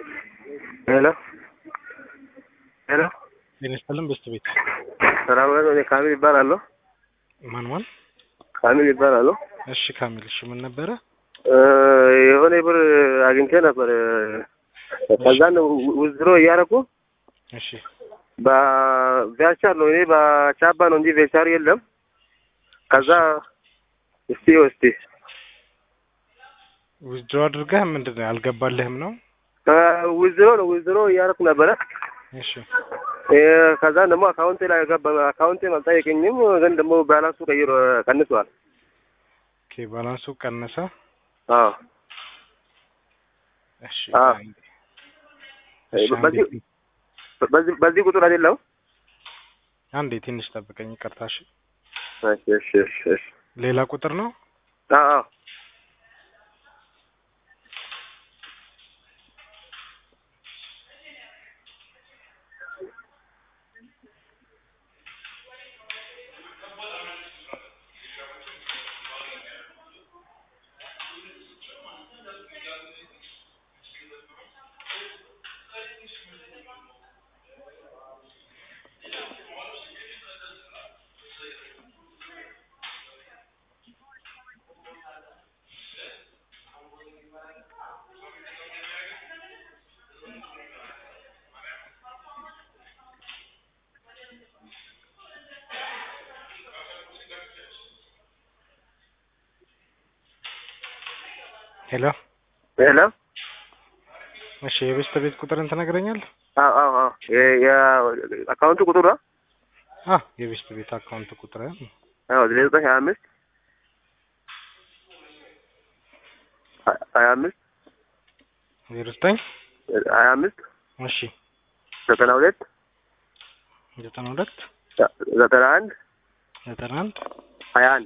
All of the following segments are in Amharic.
ሄሎ ሄሎ ጤና ይስጥልን በስት ቤት ሰላም ነው። እኔ ካሚል ይባላለሁ። ማን ማን? ካሚል ይባላለሁ። እሺ ካሚል፣ እሺ ምን ነበረ? እ የሆነ ብር አግኝቼ ነበር። ከዛን ውዝድሮ እያደረኩ እሺ በቪያቻር ነው እኔ በቻባ ነው እንጂ ቬቻር የለም። ከዛ እስቲ እስቲ ዊዝድሮ አድርገህ ምንድን ነው ያልገባልህም ነው? ውዝድሮ ነው ውዝድሮ እያደረኩ ነበረ። እሺ እ ከዛ ደግሞ አካውንቴ ላይ ገባ። አካውንቴ አልጠየቀኝም፣ ግን ደግሞ ባላንሱ ቀይሮ ቀንሷል። ኦኬ ባላንሱ ቀነሰ። አዎ እሺ አ አንዴ። እሺ በዚህ አንዴ በዚህ በዚህ ቁጥር አይደለም። አንዴ ትንሽ ጠብቀኝ፣ ይቅርታ። እሺ እሺ እሺ እሺ እሺ ሌላ ቁጥር ነው? አዎ አዎ ሄሎ ሄሎ እሺ የቤስት ቤት ቁጥርን ትነግረኛለህ? አዎ አዎ አዎ የ- የ- አካውንቱ ቁጥር ነው። አ የቤስት ቤት አካውንት ቁጥር አዎ ዘጠኝ ሀያ አምስት ሀያ አምስት ዜሮ ዘጠኝ ሀያ አምስት እሺ ዘጠና ሁለት ዘጠና ሁለት ዘጠና አንድ ዘጠና አንድ ሀያ አንድ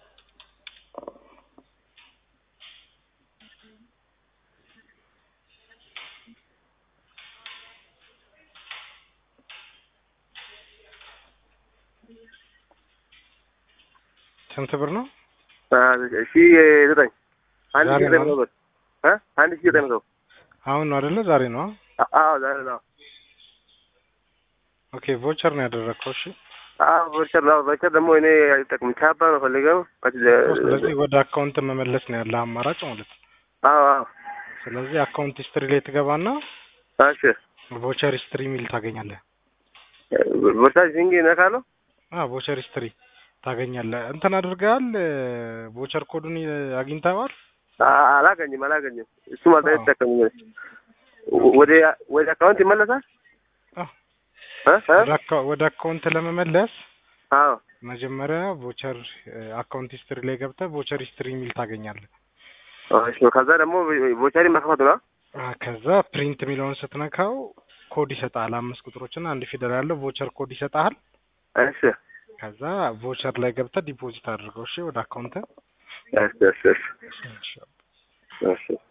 ስንት ብር ነው? ሺ ዘጠኝ አንድ ሺ ዛሬ ዘጠኝ ነው? መቶ ብር እ አንድ ሺ ዘጠኝ መቶ አሁን ነው አይደለ? ዛሬ ነው? አ- አዎ ዛሬ ነው። ኦኬ ቮቸር ነው ያደረግከው። እሺ አዎ ቨርቸር ነው ቨርቸር ደግሞ እኔ አይጠቅም ቻባ ነው ፈልገው ስለዚህ ወደ አካውንት መመለስ ነው ያለ አማራጭ ማለት ነው። አዎ አዎ ስለዚህ አካውንት ሂስትሪ ላይ ትገባና እሺ ቮቸር ሂስትሪ የሚል ታገኛለህ። ቨርቻር ሲንግ ነካለሁ አ ቮቸር ሂስትሪ ታገኛለህ። እንትን አድርገሃል? ቮቸር ኮዱን አግኝተዋል? አ- አላገኝም አላገኝም እሱም አልጠ- አዎ። አይጠቀምም ወደ ወደ አካውንት ይመለሳል አዎ። እ እ ወደ አካ- ወደ አካውንት ለመመለስ አዎ መጀመሪያ ቮቸር አካውንት ሂስትሪ ላይ ገብተህ ቮቸር ሂስትሪ የሚል ታገኛለህ። እሺ ከዛ ደግሞ ቮቸሪ መክፈት ነው አ ከዛ ፕሪንት የሚለውን ስትነካው ኮድ ይሰጣል። አምስት ቁጥሮችና አንድ ፊደል ያለው ቮቸር ኮድ ይሰጣል። እሺ ከዛ ቮቸር ላይ ገብተህ ዲፖዚት አድርገው። እሺ ወደ አካውንት እሺ እሺ እሺ እሺ